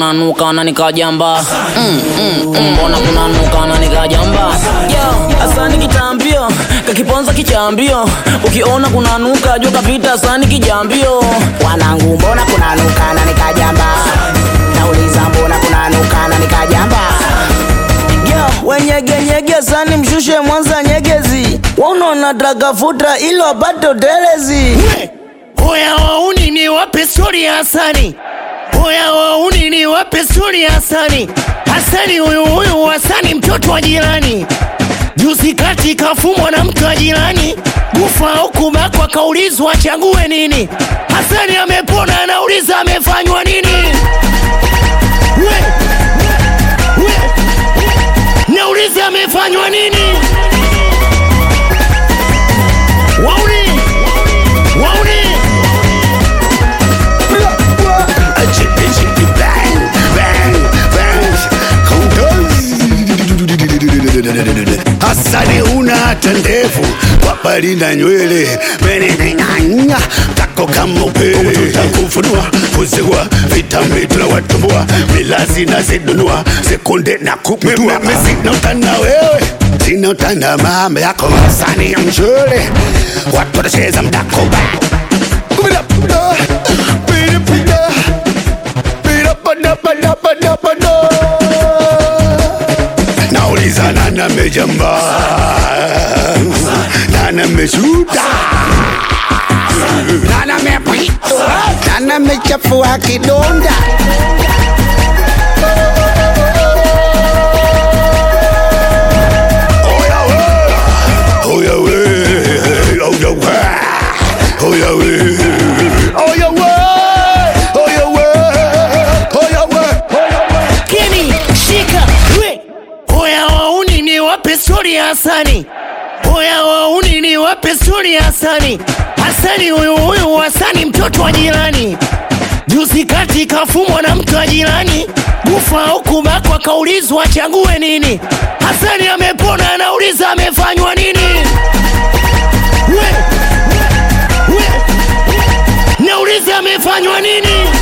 kunanuka na nikajamba mm, mm, mm, mbona kunanuka na nikajamba yo asani kitambio kakiponza kichambio ukiona kunanuka jua kapita asani kijambio wanangu mbona kunanuka na nikajamba nauliza mbona kunanuka na nikajamba Yo, wenyegenyege sani mshushe mwanza nyegezi waunona trakafuta ili wapate utelezi Oya wauni ni wape stori ya Hasani. Oya wauni ni wape stori ya Hasani. Hasani huyu huyu Hasani mtoto wa jirani. Juzi kati kafumwa na mtu wa jirani. Kufa au kubakwa kaulizwa achague nini. Hasani amepona anauliza amefanywa nini. We, we, nauliza amefanywa nini. Wauni, wauni. Hasani una hata ndevu wapali na nywele meneneng'anya kako kama upele tutakufunua kuzigua vitambi tunawatumbua milazi na zidunua sekunde na kupindua sina utana wewe sina utana mama yako Hasani ya mshule watu watacheza mdako ba Pida, pida, pida, pida. Pida, pada, pada, pada, pada. nauliza nani amejamba nani ameshuta nani amepita nani amechafua kidonda Oya we, oya we, oya we, oya we, oya we, oya we, oya we, oya we. Kini shika we Oya wauni ni wape stori ya Hasani Oya wauni ni wape stori ya Hasani Hasani huyu huyu Hasani mtoto wa jirani Juzi kati kafumwa na mtu wa jirani Kufa au kubakwa kaulizwa achague nini Hasani amepona anauliza amefanywa nini we, we, nauliza amefanywa nini